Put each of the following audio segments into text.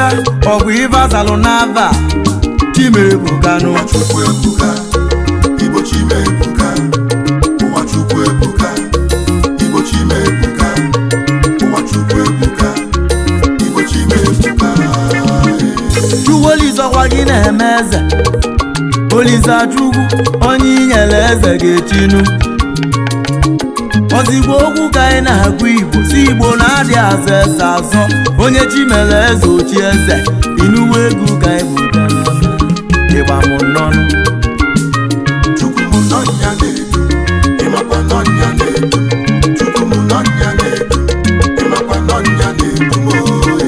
ọgwụ ivazalụ n'ava chimebukanụ ụwa chukwu ebuka igbo chime ebuka ụwa chukwu ebuka igbo chime ebuka ụwa chukwu ebuka igbo chime ebuka chukwuolizọkwa gị na-eme eze olisa chukwu onye inyere eze ga-echinu ozigbo okwu ka anyị na-agụ igbo si igbo na-adị azọ eze azọ onye chi mere eze ochi eze inuwe egwu ka anyị bụga n'ama ịgba m nnọnụ chukwu m nọnya na-edu ịmakwa nọnya na-edu chukwu m nọnya na-edu ịmakwa nọnya na-edu m oe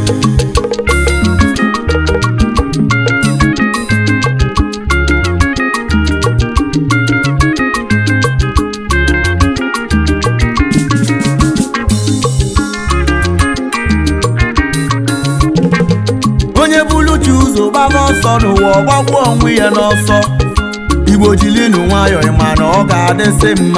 onye bulu chi ụzọ gbaba ọsọ n'ụwa ọgbagbuo onwe ya n'ọsọ igbo jilinu nwayọọ ịma na ọ ga-adịsị mma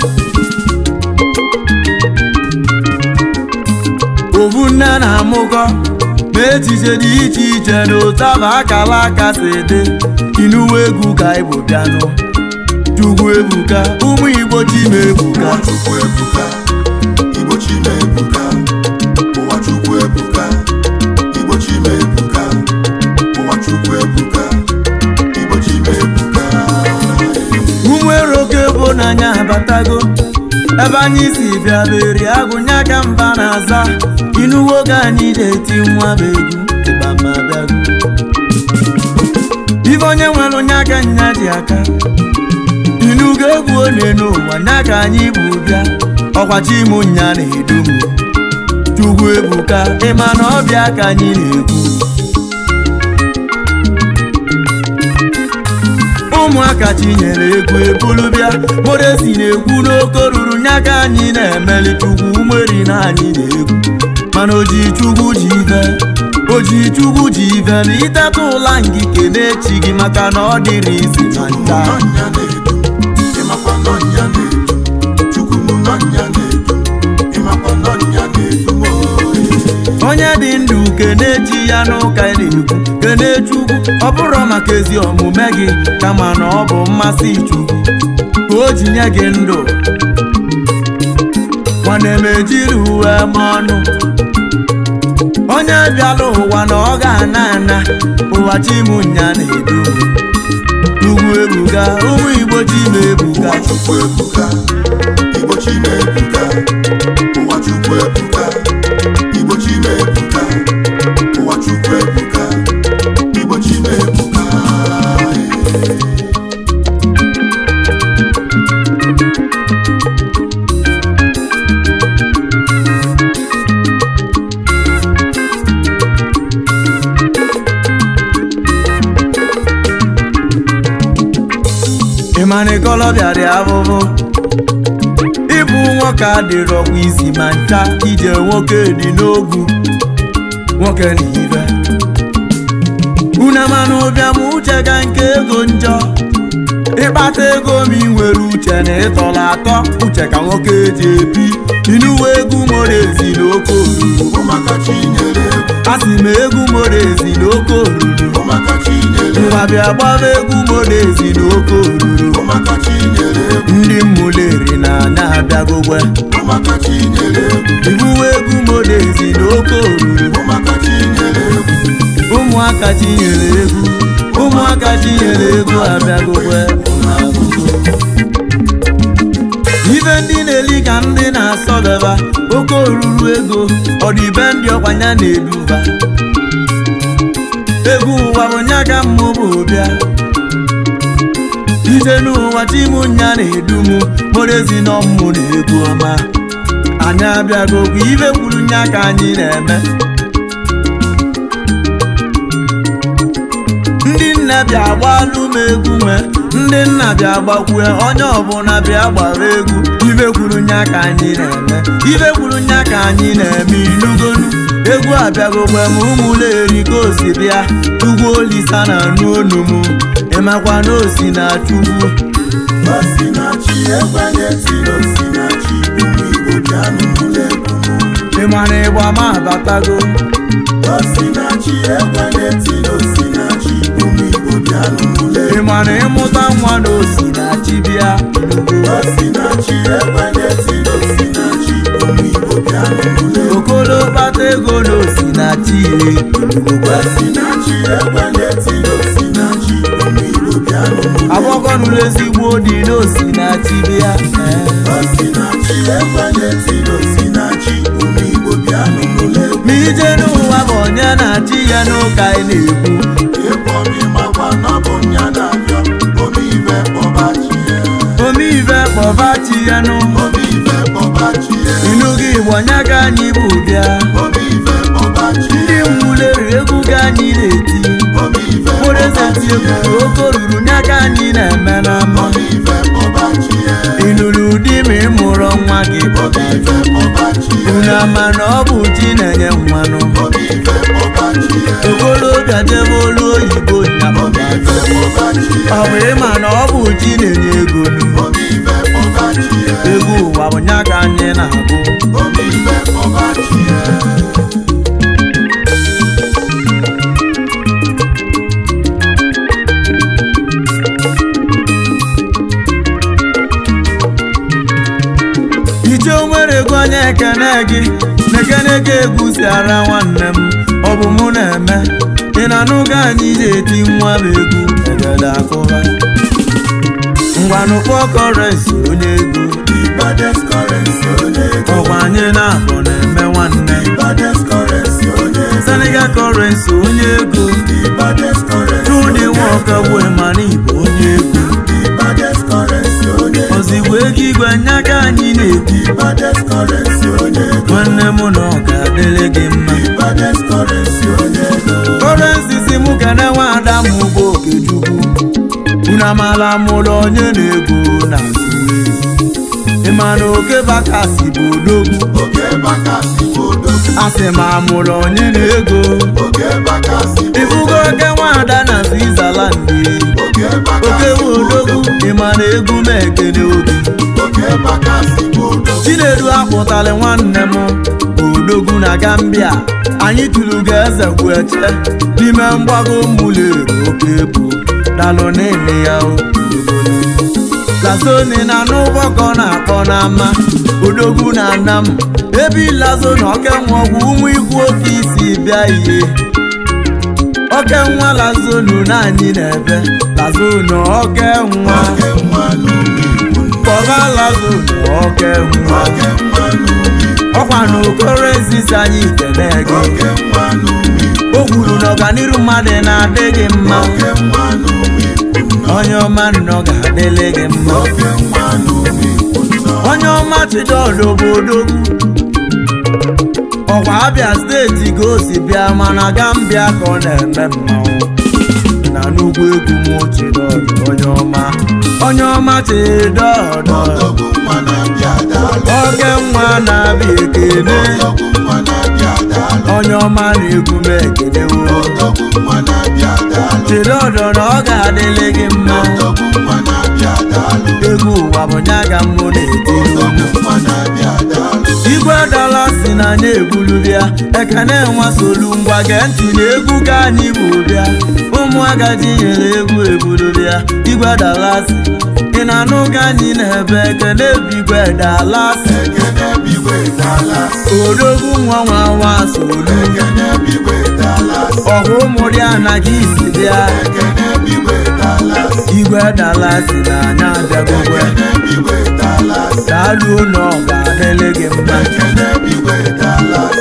ovu nne na-amụkọ ma echiche dị iche iche na ụtaba akala aka si dị inuwe egwu ka igbo bịanụ chukwu ebuka ụmụ igbo chima ebuka ụwa chukwu ebuka igbo chime ebuka ụwa chukwu ebuka igbo chime ebuka ụwa chukwu ebuka igbo chime ebuka ụmụ eroke bụ n'anya abatago ebe anyị si bịa beri agụnya ka mba na-aza inuwo oge anyị na-eti nwa bụ egwu ịgbamabịago ife onye nwere onye aka nya ji aka inugo egwu one n'ụwa nya ka anyị bụ bịa ọkwachi mụ nya na-edu m chukwu ebuka ịma na ọbịa ka anyị na-ekwu ụmụaka chinyere egwu ebulu bịa modesi na-ekwu n'oke ruru nya ka anyị na-emeli chukwu umeri na anyị na-egwu mana oji chukwu ji ive oji chukwu ji ive na iteta ụla ngike na-echi gị maka na ọ dịrị isi ma chukwu m ncha nọnya na-edu ịmakwa nọnya na-edu chukwu m nọnya na-edu ịmakwa nọnya na-edu m oe onye dị ndụ kenechi ya n'ụka na-ekwu kene chukwu ọ bụrụ maka ezi omume gị kama na ọ bụ mmasị chukwu ka o ji nye gị ndụ nwanne m ejiri uwe m ọnụ onye bịala ụwa na ọ ga-ana ana ụwa chimunya na-edu ugwu ebuga ụmụ igbo chima ebuga ụwa chukwu ebuka igbo chime ebuka ụwa chukwu ebuka igbo chime ebuka ụwa chukwu ebuka igbo chime ebuka ịmana ikolobịa dị abụbụ ịbụ nwoke adịrọkwa isi ma ncha ije nwoke dị n'ogwu nwoke na ibe una mana ụbịam uche ga nke ego njọ ịkpata ego ma ị nwere uche na ịtọrọ atọ uche ka nwoke ji ebi inuwe egwu moro ezi na oke oruru ụmụaka chinyere egwu a sị m egwu moro ezi na oke oruru ụmụaka chinyere egwu ngwa bịa gbaba egwu moro ezi na oke oruru ụmụaka chinyere egwu ndị mmụleri na anya abịagogwe ụmụaka chinyere egwu ibuwe egwu modezi na oke oruru ụmụaka chinyere egwu ụmụaka tinyere egwu ụmụaka tinyere egwu abịagokwe ibe ndị na-eli ka ndị na-asọbeba oke oruru ego ọdịbe ndị ọkwanya na-eduba egwu ụwa bụ nya ka mmụ bụ bịa ije n'ụwa chimunya na-edu m morezi na ọmụ na egwu ọma anyị abịagokwa ibe kwuru nya ka anyị na-eme ndị nna bịa gbalụ m egwu nwe ndị nna bịa gbakwue onye ọbụla bịa gbara egwu ibe kwuru nya ka anyị na-eme ibe kwuru nya ka anyị na-eme inugonu egwu abịagokwe m ụmụụlọ erika osi bịa chukwu olisa na anụ onu m ịmakwa na osi na chukwu osinachi ekwenye tiri osinachi ụmụ igbo bịanụ n'ụlọ egwu m ịmara ịgba ma abatago Osinachi ekwe na-eti n'osinachi ụmụ Igbo bịa n'ule ị ma na ịmụta nwa na osinachi bịa inugo Osinachi ekwe na-eti n'osinachi ụmụ Igbo bịa n'ule okolo kpata ego na osinachi ire inugokwa Osinachi ekwe na-eti n'osinachi ụmụ Igbo bịa n'ule agbọkọnụlụ ezigbo dị na osinachi bịa ee. Osinachi ekwe na-eti n'osinachi ụmụ Igbo bịa n'ule ma ije n'ụwa bụ onye na-achị ya n'ụka ị na-ekwu ịkpọmi makwa na ọ bụ nya na-abịa omeive kpọbachi ya omeive kpọbachi ya nụ omeive kpọbachi ya inugo igbo nya ka anyị bụ bịa omeive kpọbachi ndị mwuleri egwu ka anyị na-eti omeive mkpụrụ eze ti egwu oke ruru nya ka anyị na-eme n'ama omeive kpọbachi ya ịnụrụ ụdị ma ị mụrụ nwa gị omeive kpọbachi ya unu ama na ọ bụ chi na-enye mmanụ omeive kpọbachi ya okolobịa jebe olu oyibo nya omeive kpọbachi ya ọ bụ ịma na ọ bụ chi na-enye ego nu omeive kpọbachi ya egwu ụwa bụ nya ka anyị na-agụ omeive kpọbachi ya iche onwere ego onye ekene gị na-ekene gị egwu si ara nwanne m ọ bụ mụ na-eme ị na-anụ ka anyị na-eti nwa m egwu egede akụba ngwanụ kpọọ kọrensi onye ego Ibades currency onye ego ọkwa anyị na-abụ na-eme nwanne Ibades currency onye ego senegal kọrensi onye ego Ibades currency chudi nwoke bụ mana igbo onye ego Ibades currency onye ego ozigbo ego igwe nya ka anyị na-ekwu Ibades currency onye ego nwanne m na ọ ga-adịrị gị mma Ibades currency onye ego kọrensi si mụ kene nwa ada m bụ okechukwu unu amala mụlụ onye na-ego na ịma na oke bakasi bụ odogwu Oge bakasị bodo asị ma amụlụ onye na-ego Oge bakasị ifugo oke nwaada na switzerland Oge oke bakasị bụ odogwu ịma na egwu m ekene obi Oge bakasị bodo chinedu akpụtali nwanne m odogwu na gambia anyị tụrụ ga eze gwu eche n'ime mgbago mụlere oke bụ dalụ niile ya lazoni na n'ụgbọkọ na-akpọ n'ama odogwu na ana m ebe ịlazo na okenwe ọgwụ ụmụ ikwu oke isi bịa ihe oke nwa lazonu na anyị na-ebe lazonu oke nwa Oge nwa n'ụmụ Igbo kpọba lazonu oke nwa Oge nwa n'ụmụ Igbo ọkwa na okoro ezisi anyị kene gị Oge nwa n'ụmụ Igbo o kwuru na ọganiru mmadụ na-adị gị mma Oge nwa n'ụmụ Igbo onye ọma nnọọ ga-adịlị gị mma Oge nwa n'ụmụ Igbo onye ọma chidiodo bụ odogwu ọkwa abịa steeti ka o si bịa mana gambia ka ọ na-eme mmanwụ na n'ugwu egwu m chidiodo onye ọma onye ọma chidiodo Odogwu nwa na-abịa daalụ oke nwa na-abịa ekene Odogwu nwa na-abịa daalụ onye ọma na-egwu m ekenewo Odogwu nwa na-abịa daalụ chidiodo na ọ ga-adịlị gị mma Odogwu nwa na-abịa daalụ egwu ụwa bụ nya ka mbụ na-etiri unu Odogwu nwa na-abịa daalụ igwe dala si na anya egbulu bịa ekene nwa solu ngwa gee ntị na egwu ka anyị bụ bịa ụmụ agadi nyere egwu ebulu bịa igwe dala si ị na-anụ ka anyị na-ebe ekene bụ igwe dala si Ekene bigwe dalas odogwu nwa nwa nwa solu Ekene bigwe dalas ọhụ ụmụ dị anaghị isi bịa Ekene bigwe dalas igwe dala si na anya abịagogwe Ekene bigwe dalas daalụ ụlọ ọ ga-adịlị gị mma Ekene bigwe dalas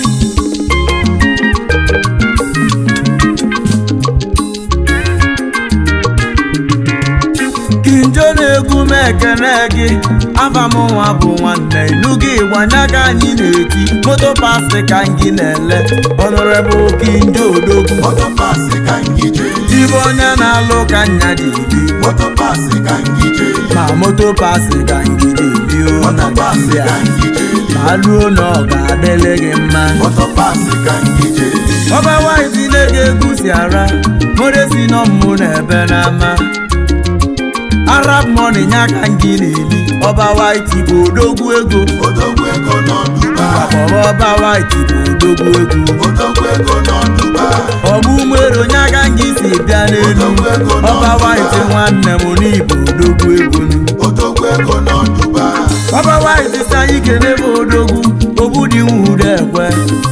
kinjo na-egwu m ekene gị afa m nwa bụ nwanne inu gị gbanya ka anyị na-eti moto pasti ka gị na-ele ọnọrebụ kinjo odogwu Motopasi ka ngije ibe onye na-alụ ka nya ji bi Motopasi ka ngije ma moto pasti ka gị na-ebi o na Motopasi gambia ka ngije ma luo na ọ ga-adịlị gị mma Motopasi ka ngije ọba waiti na-ege egwu si ara moresi nọ mmụ na ebe n'ama arab money nya ka gị na-eli ọba waiti bụ odogwu ego Odogwu ego nọ Dubai kpọrọ ọba white bụ odogwu egwu odogwu ego nọ Dubai ọgbụ nwere onye aka nga isi bịa n'elu ọba white nwanne m n'ibu odogwu egwu odogwu ego nọ Dubai ọba white si anyị kene bụ odogwu ogbu dị nwude ekwe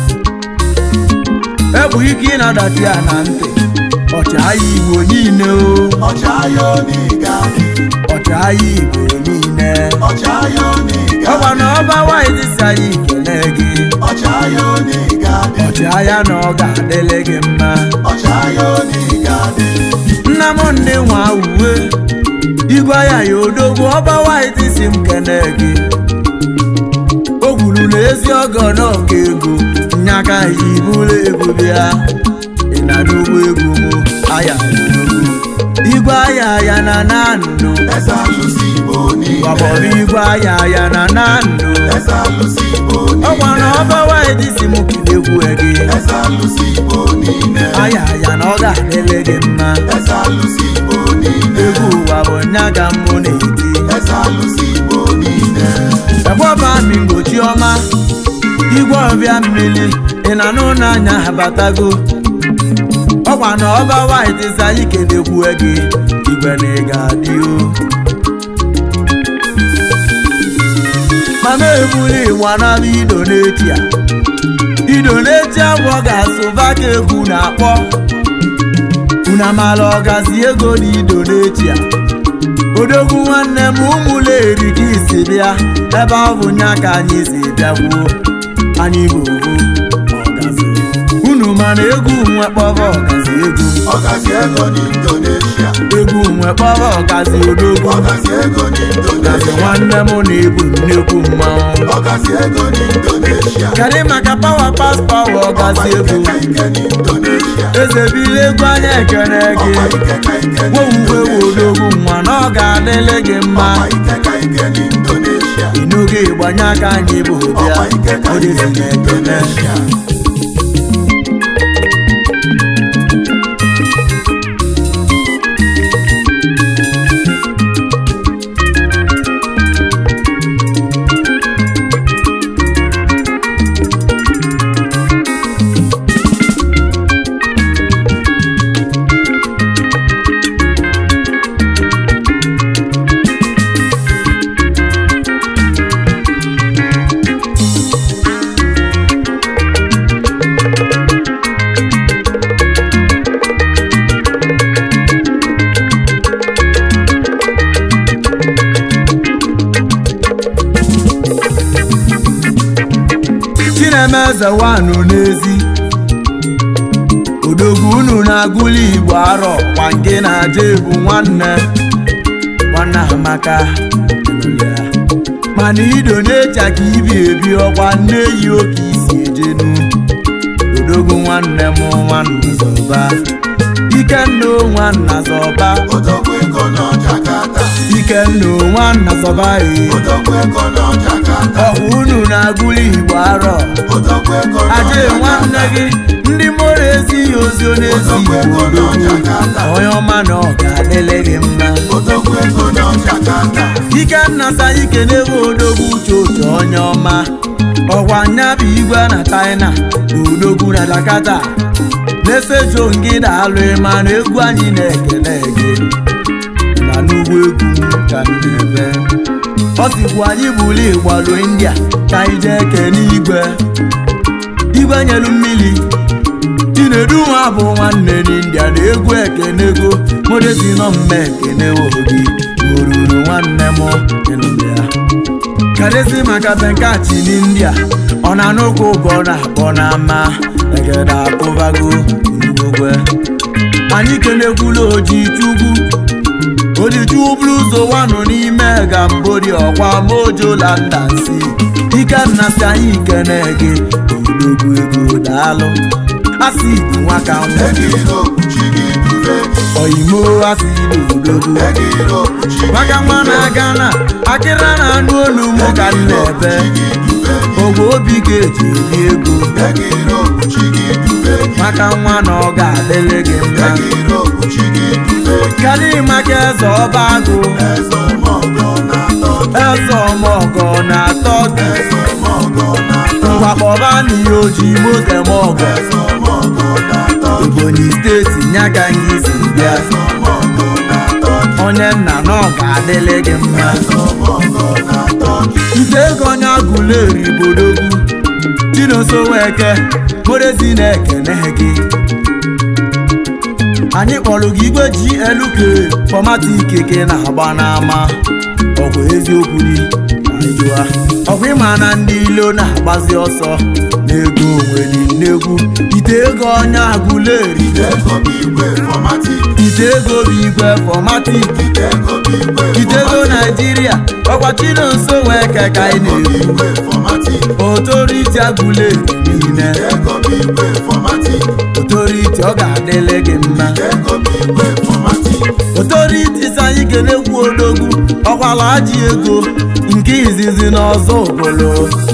egbu ike ịnadati ya na ntị ọchịagha igbo niile o ọchịagha onigadị ọchịagha igbo niile ọchịagha onigadị ọgwa na ọba white si anyị kene gị ọchịagha onigadị ọchịagha na ọ ga-adịlị gị mma ọchịagha onigadị nna m ndị nwa uwe igwe ya ya odogwu ọba white si m kene gị o kwuru na ezi ọgọ na ọga ego nyaka ji bụrụ ego bịa ị na n'ugbo egwu m aya odogwu igwe aya ya na na ndụ eze alụsị igbo niile gbabọrọ igwe aya ya na na ndụ eze alụsị igbo ọgwa na niile ọba white si m kilekwu gị eze alụsị igbo niile aya ya na ọ ga-adịrị gị mma eze alụsị igbo niile egwu ụwa bụ nya ga mụ na-eti eze alụsị igbo niile egbọba mi mgbochi ọma igwe ọbịa mmiri ị na n'ụlọ anya abatago ọkwa na ọba white si anyị kelekwue gị igwe na ị ga-adị o mana ebuli ịgba n'ala ido n'echi a ido n'echi abụ ọ ga-asụba ka egwu na-akpọ unu amala ọgazi ego na ido n'echi a odogwu nwanne m ụmụụlọ erika isi bịa ebe ọ bụ nya ka anyị si bịakwuo anyị bụ ovu ọgazi unu mana egwu nwe kpọrọ ọgazi egwu ọgazi ego n'indonesia egwu nwe kpọrọ ọgazi odogwu ọgazi ego ọgazi n'indonesia nwanne m na-ebu nnekwu mmanwụ ọgazi ego n'indonesia kedu maka pawa pas pawa ọgazi egwu Ọkwa ike n'indonesia eze bili egwu anya ekene gị ọkwa ike ka ike wowuwe n'indonesia odogwu nwa na ọ ga-adịlị gị mma ọkwa ike ka ike n'indonesia ịnụgo ịgbanye aka anyị bụ bịa ọkwa ike ka ike odezi na ekene n'indonesia chinemeze wanụ n'ezi odogwu unu na-agụli igbo arọ kwa nke na-aja ebu nwanne nwanne amaka mana ido na-echa ka ibi ebi ọkwa nne yi oke isi ejenu odogwu nwanne m nwanna zọba ikenna nwanna zọba odogwu ego nọ Jakarta ikenna nwanna zọba e odogwu ego nọ Jakarta ọkwa unu na-agụli igbo arọ odogwu ego nọ aje nwanne Jakarta gị ndị mụrụ ezighi ozi ọ na-ezi igbo odogwu onye ọma na ọ ga-adịlị gị mma odogwu ego nọ Jakarta ikenna sayị kenewe odogwu uche oche onye ọma ọkwa nya bụ igwe na china odogwu na dakata na-esejo ngị na-alụ ịma na egwu anyị na-ekele gị na n'ugbo egwu m ka m na-ebe ọ sikwu anyị bụrụ ịgbalụ india ka anyị jee kene igwe igwe nyelu mmiri chinedu nwa bụ nwanne n'india na egwu ekenego modesi nọ mme ekene obi oruru nwanne m ịnụrụ ya kadesi maka benkachi n'india ọ na n'ụkwụ ụgọ na-akpọ n'ama egede akụbago n'ugogwe anyị kenekwula oji chukwu odichukwu bụrụ ụzọ wanụ n'ime gambori ọkwa mojola ndansi ikenna si anyị kene gị odogwu ego daalụ asidi nwaka nwa egiro kpuchi gị dube oyimo asidi odogwu egiro kpuchi gị maka nwa na-aga na akịra na anụ olu mụ ka m na-ebe gị dube ogwe obi ga-eji eri ego egiro kpuchi gị dube maka nwa na ọ ga-adịrị gị mma egiro kpuchi gị dube kadị maka eze ọba agụ eze ọmọgọ na-atọ gị eze ọmọgọ na-atọ gị eze ọmọgọ na-atọ ngwa kpọba n'ihe ojii moto eme ọgọ eze ọmọgọ na tọki ebonyi steeti nya ka anyị si bịa eze ọmọgọ na tọki onye nna na ọ ga-adịlị gị mma eze ọmọgọ na tọki ite ego onye agụleri bodogwu chinoso weke morezi na-ekene gị anyị kpọrọ gị igwe glk fọmatik ke na-agba n'ama ọgwụ eziokwu dị ajụa ọgwụ ịma na ndị ilo na-agbazi ọsọ n'ego onwe dị nnegwu ite ego onye agụleri ego bụ igwe fọmatik ite ego bụ igwe fọmatik ego bụ igwe ite ego naijiria ọkwa chinonso weke ka anyị na-ekwu igwe fọmatik otoriti agụleri niile ego bụ igwe fọmatik otoriti ọ ga-adịlị gị mma ego bụ igwe fọmatik otoriti si anyị ga-ekwu odogwu ọkwala ajị ego nke izizi n'ọzọ obodo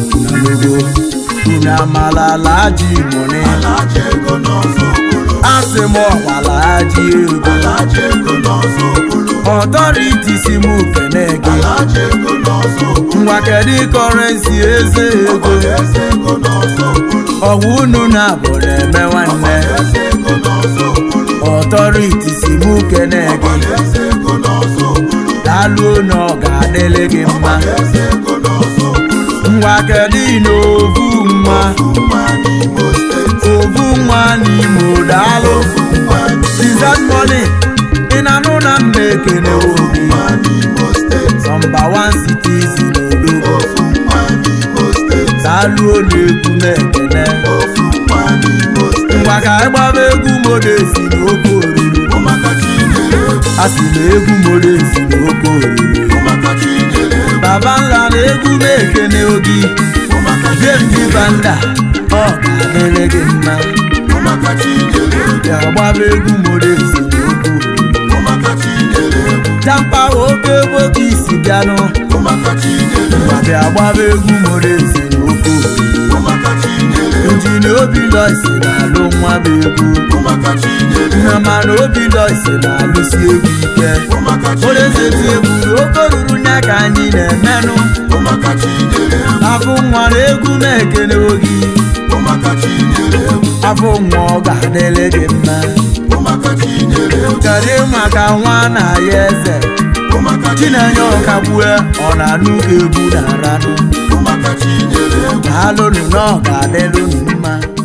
ego unu amala ala ajị mụni alaja ego n'ọzọ okporo asị m ọkwala ajị ego alaja ego n'ọzọ okporo ọtọriti si m kene gị alaja ego n'ọzọ okporo ngwa kedu kọrensi eze ego eze ego n'ọzọ okporo ọgwụ unu na-abụ na-eme nwanne eze ego n'ọzọ okporo ọtọriti si m kene gị eze ego n'ọzọ okporo daalụ na ọ ga-adịlị gị mma eze ego n'ọzọ okporo ngwa kedu n'ovu nwa nwa n'imo steeti ovu nwa n'imo daalụ nwa Dizat money ị na-anụ na mma ekene obi nwa n'imo steeti nọmba 1 citizen odogwu ofu nwa n'imo steeti daalụ na-ekwu na-ekene ofu nwa n'imo steeti ngwa ka anyị gbaba egwu modesi na oke oriri ụmụaka chinyere egwu a sị na egwu modesi na oke oriri ụmụaka chinyere egwu baba nla na egwu na-ekene ogi ụmụaka jemdi banda ọ ga-adịrị gị mma ụmụaka chinyere egwu ya gbaba egwu modesi na oke oriri ụmụaka chinyere egwu jampa oke oke isi bịanụ ụmụaka chinyere egwu bịa gbaba egwu modesi na oke oriri ụmụaka chinyere egwu injin obi loisi na-alụ nwa bụ egwu ụmụaka chinyere egwu nna mana obi loisi na-alụsi egwu ike ụmụaka olezeti chinyere egwu egwu oke ruru nya ka anyị na-emenụ ụmụaka chinyere egwu afọ nwa na egwu na-ekene ogi ụmụaka chinyere egwu afọ nwa ọ ga-adịlị gị mma ụmụaka chinyere egwu kedu maka nwa na ya eze ụmụaka chinenye ọkagbue ọ na-anụ ka egwu na-aranụ ụmụaka chinyere egwu daalụnụ na ọ ga-adịlụnụ mma